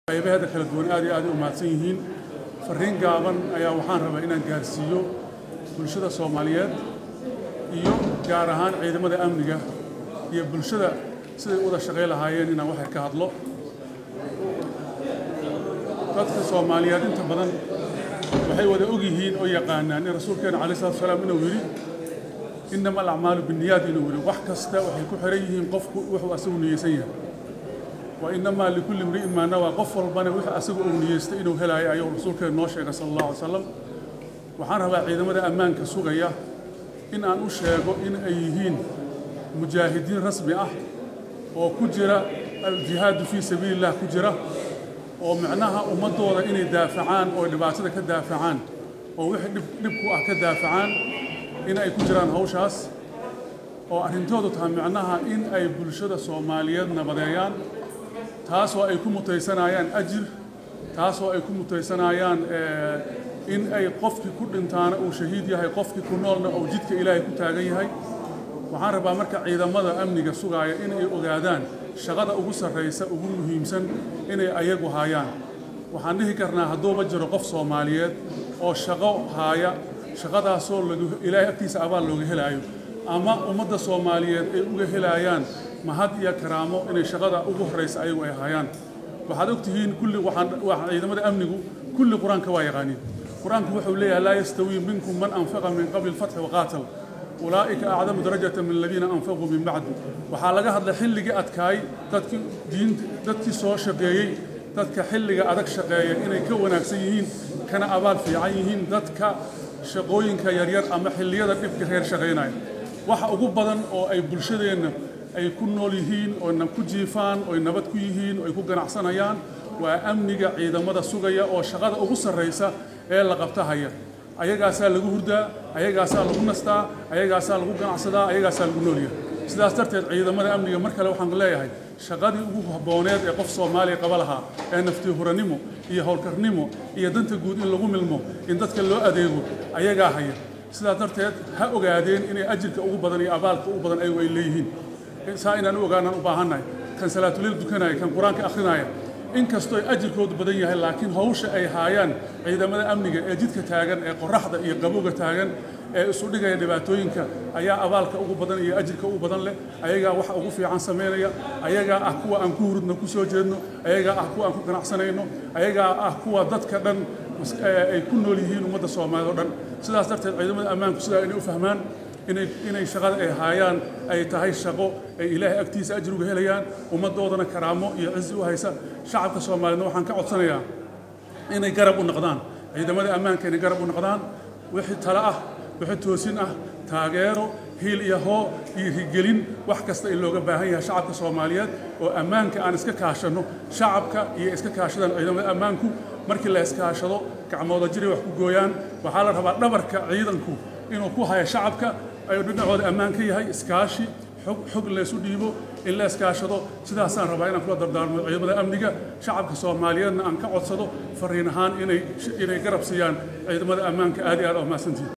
qaybaheeda kala duwan aad iyo aad u mahadsan yihiin fariin gaaban ayaa waxaan rabaa inaan gaarsiiyo bulshada soomaaliyeed iyo gaar ahaan ciidamada amniga iyo bulshada siday u wada shaqay lahaayeen inaan waxay ka hadlo dadka soomaaliyeed inta badan waxay wada og yihiin oo yaqaanaan in rasuulkeena calai salatu salaam inuu yidhi innama alacmaalu binniyaad inuu yidhi wax kasta waxay ku xiran yihiin qofku wuxuu asagu niyeysan yahay wa innamaa likulli imri'in maa nawaa qof walbana wixii asagu uu niyeystay inuu helaayo ayuu rasuulkeena noo sheegay sala allahu alay salam waxaan rabaa ciidamada ammaanka sugaya in aan u sheego in ay yihiin mujaahidiin rasmi ah oo ku jira aljihaadu fii sabiili illah ku jira oo micnaha ummaddooda inay daafacaan oo dhibaatada ka daafacaan oo wixii dhib dhib ku ah ka daafacaan in ay ku jiraan hawshaas oo arrintoodu tahay micnaha in ay bulshada soomaaliyeed nabadeeyaan taasoo ay ku mutaysanayaan ajir taasoo ay ku mutaysanayaan in ay qofkii ku dhintaana uu shahiid yahay qofkii ku noolna uu jidka ilaahay ku taagan yahay waxaan rabaa marka ciidamada amniga sugaaya in ay ogaadaan shaqada ugu sarraysa ugu muhiimsan inay ayagu haayaan waxaan dhihi karnaa hadduuba jiro qof soomaaliyeed oo shaqo haaya shaqadaasoo ilaahay agtiisa abaal looga helaayo ama ummadda soomaaliyeed ay uga helaayaan mahad iyo karaamo inay shaqada ugu horraysa ayagu ay haayaan waxaad ogtihiin kulli waxaan ciidamada amnigu kulli qur-aanka waa yaqaaniin qur-aanku wuxuu leeyahay laa yastawii minkum man anfaqa min qabli alfatxi waqaatal ulaa'ika acdamu darajata min aladiina anfaquu min bacdu waxaa laga hadlay xilligii adkaay dadkii diinta dadkii soo shaqeeyey dadka xilliga adag shaqeeya inay ka wanaagsan yihiin kana abaal fiican yihiin dadka shaqooyinka yaryar ama xilliyada dhibka reer shaqaynaya waxa ugu badan oo ay bulshadeenna ay ku nool yihiin oo ku jiifaan oy nabad ku yihiin oo ay ku ganacsanayaan waa amniga ciidamada sugaya oo shaqada ugu sarraysa ee la qabta haya ayagaasaa lagu hurdaa ayagaasaa lagu nastaa ayagaasaa lagu ganacsadaa ayagaasaa lagu noolyahay sidaas darteed ciidamada amniga mar kale waxaan leeyahay shaqadii ugu habbooneed ee qof soomaaliya qaba lahaa ee naftii huranimo iyo howlkarnimo iyo danta guud in lagu milmo in dadka loo adeego ayagaa haya sidaas darteed ha ogaadeen inay ajirka ugu badan iyo abaalka ugu badan ayagu ay leeyihiin saa inaan u ogaanaan u baahannahay kan salaatuleel dukanaya kan qur-aanka akhrinaya inkastoo ay ajirkoodu badan yahay laakiin hawsha ay haayaan ciidamada amniga ee jidka taagan ee qoraxda iyo qabowga taagan ee isu dhigaya dhibaatooyinka ayaa abaalka ugu badan iyo ajirka ugu badan leh ayagaa waxa ugu fiican samaynaya ayagaa ah kuwa aan ku hurudno ku soo jeedno ayagaa ah kuwa aan ku ganacsanayno ayagaa ah kuwa dadka dhan ay ku nool yihiin ummadda soomaaliya o dhan sidaas darteed ciidamada ammaanku sidaa inay u fahmaan inay inay shaqada ay haayaan ay tahay shaqo ay ilaahay agtiisa ajir uga helayaan ummaddoodana karaamo iyo cizi u haysa shacabka soomaaliyeedna waxaan ka codsanayaa inay garab u noqdaan ciidamada ammaanka inay garab u noqdaan wixii tale ah wixii toosin ah taageero hiil iyo hoo iyo rigelin wax kasta in looga baahan yahay shacabka soomaaliyeed oo ammaanka aan iska kaashanno shacabka iyo iska kaashadaan ciidamada ammaanku markii la iskaashado gacmooda jiray wax ku gooyaan waxaa la rabaa dhabarka ciidanku inuu ku haya shacabka ayuu dhinacooda ammaan ka yahay iskaashi xog xog laysu dhiibo in la iskaashado sidaasaan rabaa inaan kula dardaarmo ciidamada amniga shacabka soomaaliyeedna aan ka codsado fariin ahaan inay inay garab siiyaan ciidamada ammaanka aad iyo aad oo mahadsantihin